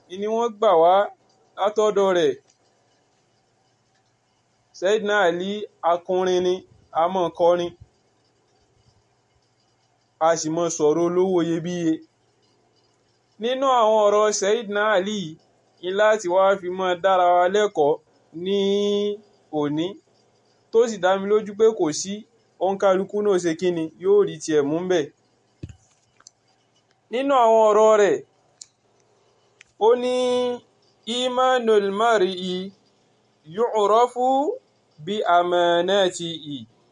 ni wọ́n gbà wá látọ̀dọ̀ rẹ̀ Sayyidina Ali akọrin ni a mọ̀ kọrin a sì mọ̀ sọ̀rọ̀ olówó iyebíye nínú àwọn ọ̀rọ̀ Sayyidina Ali ní láti wá fi mọ́ dára wa lẹ́kọ̀ọ́ ní òní tó sì dá mi lójú pé kò sí òǹkàlùkù náà ṣe kíni yóò rí tiẹ̀ mú bẹ̀ nínú àwọn ọ̀rọ̀ rẹ̀ ó ní imanul mar'i yu'rafu bí amanatihi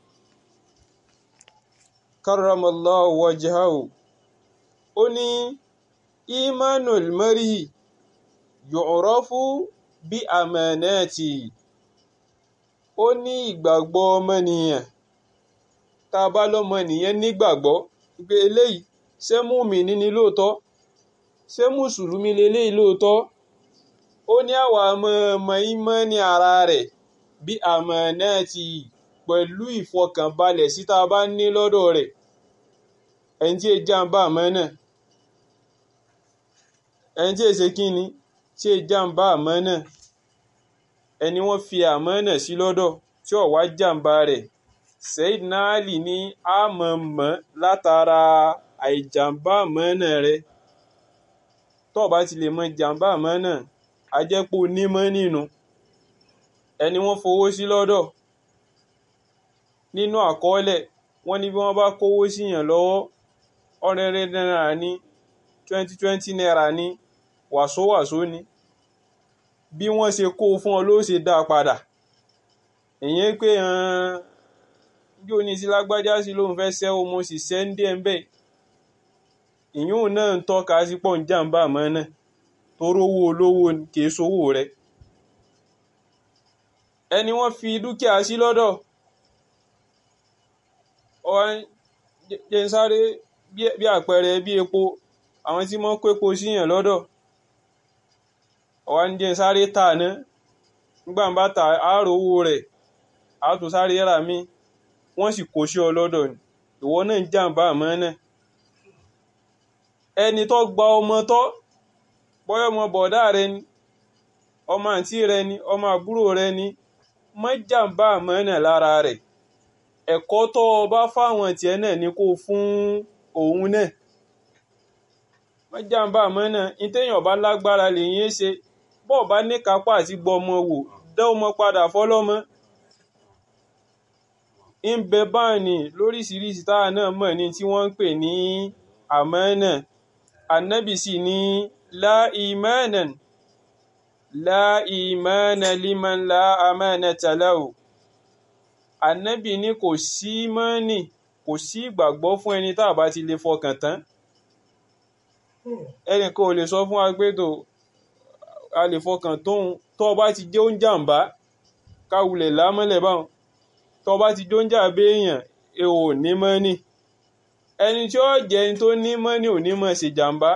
karramallahu wajhahu ó ní imanul mar'i yu'rafu bí amanatihi ó ní ìgbàgbọ́ ọmọnìyàn tá a bá lọ́mọnìyàn nígbàgbọ́ pé eléyìí ṣé mùmínì ni lóòótọ́ ṣé mùsùlùmí leléyìí lóòótọ́ ó ní àwa ọmọ ìmánì ara rẹ̀ bí amanatihi pẹ̀lú ìfọkànbalẹ̀ sí tá a bá ní lọ́dọ̀ rẹ̀ ẹni tí è jàǹbá àmánà ẹni tí è ṣe kíni tí è jàǹbá àmánà ẹni wọ́n fi àmánà sí lọ́dọ̀ tí ò wá jàǹbá rẹ̀ Sayyidina Ali ní àmọ̀mọ́ látara àìjàǹbá àmánà rẹ̀ tó bá ti lè mọ jàǹbá àmánà a jẹ́ pé onímọ̀ nínú ẹni wọ́n fowó sí lọ́dọ̀ nínú àkọọ́lẹ̀ wọ́n ní bí wọ́n bá kówó síyàn lọ́wọ́ ọ̀rẹ́rẹ́ náírà ní twenty twenty naira ní wàsówàsó ni bí wọ́n ṣe kó fún ọ ló ṣe dá padà ìyẹn pé bí ó ní sí lágbájá sí lóun fẹ́ ṣẹ́wó mo sì ṣẹ́ ń dé ẹ̀ ń bẹ̀ ìyún náà ń tọ́ka sí pọ̀ ń jàǹbá àmọ́ náà toró owó olówó kìí sówó rẹ̀ ẹni wọ́n fi dúkìá sí lọ́dọ̀ jẹ́ ń sáré bí àpẹẹrẹ bí epo àwọn tí wọ́n kó epo síyàn lọ́dọ̀ ọ̀wá ní jẹ́ ń sáré tà ná nígbà ń bá ta àárò owó rẹ̀ á tún sáré rà mí wọ́n sì kó sí ọ lọ́dọ̀ ni ìwọ náà ń jàǹbá àmọ́ náà ẹni tó gba ọmọ tọ́ bọ́yọ̀ ọmọ bọ̀dá rẹ ni ọmọ àǹtí rẹ ni ọmọ àbúrò rẹ ni má jàǹbá àmọ́ náà lára rẹ̀ ẹ̀kọ́ tó o bá fáwọn tiẹ̀ náà ni kó fún òun náà má jàǹbá àmọ́ náà ní téèyàn bá lágbára lèyìn ṣe bọ́ọ̀ bá ní kápá àti gbọmọ wò dá ọmọ padà fọlọ́mọ ń bẹ báàní lóríṣiríṣi táwa náà mọ̀ ní tí wọ́n ń pè ní àmánà ànábì sì ní la imanan la imana liman la amanata lahu ànábì ní kò sí mọ́nì kò sí ìgbàgbọ́ fún ẹni tá a bá ti lè fọkàn tán ẹnìkan ò lè sọ fún wa pé tó a lè fọkàn tóun tó o bá ti jẹ́ oúnjàǹbá káwulẹ̀ lámọ́lẹ̀ báwọn tó o bá ti jó ń jà béèyàn ẹ ò ní mọ́nì ẹni tí ó jẹ́ ẹni tó ní mọ́nì ò ní mọ̀ ṣe jàǹbá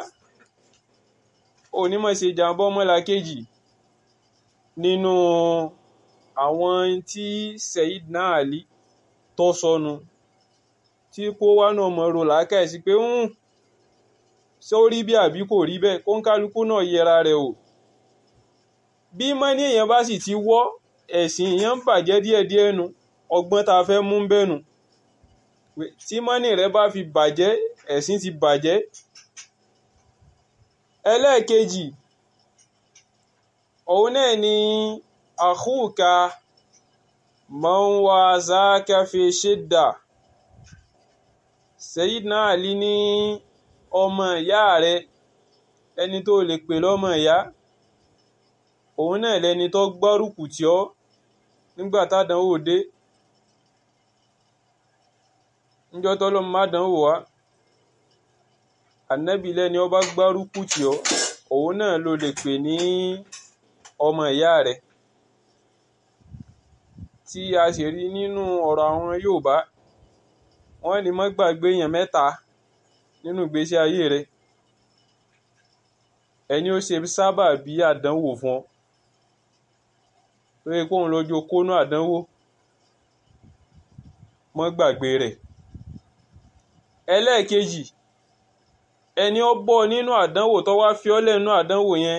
ò ní mọ̀ ṣe jàǹbá ọmọlàkejì nínú àwọn tí Sayyidina Ali tó sọnù tí kó wá náà mọ̀ rò lákàá sí pé ń ṣé ó rí bí àbí kò rí bẹ́ẹ̀ kó ń kálukú náà yẹra rẹ̀ o bí mọ́nì èèyàn bá sì ti wọ́ ẹ̀sìn èèyàn ń bàjẹ́ díẹ̀díẹ̀ nu ọgbọ́n tá a fẹ́ mú bẹ́nu tí mọ́nì rẹ bá fi bàjẹ́ ẹ̀sìn ti bàjẹ́ ẹlẹ́ẹ̀kejì òun náà ni àkúùka man wazaka fi shidda Sayyidina Ali ní ọmọ ìyá rẹ ẹni tó lè pè lọ́mọ ìyá òun náà lẹni tó gbárùkù tì ọ́ nígbà tádánwò dé níjọ́ tọ́lọ́ má dánwò wá ànábì lẹ́ni ó bá gbárùkù tì ọ́ òun náà ló lè pè ní ọmọ ìyá rẹ̀ tí a sì rí nínú ọ̀rọ̀ àwọn Yorùbá wọ́n ní má gbàgbé èèyàn mẹ́ta nínú ìgbésí ayé rẹ̀ ẹni ó ṣe sábà bí àdánwò fún ọ tó yẹ kóun lọ́jọ́ kónú àdánwò mọ́ gbàgbé rẹ̀ ẹlẹ́ẹ̀kejì ẹni ó bọ́ nínú àdánwò tó wá fi ọ́ lẹ́nu àdánwò yẹn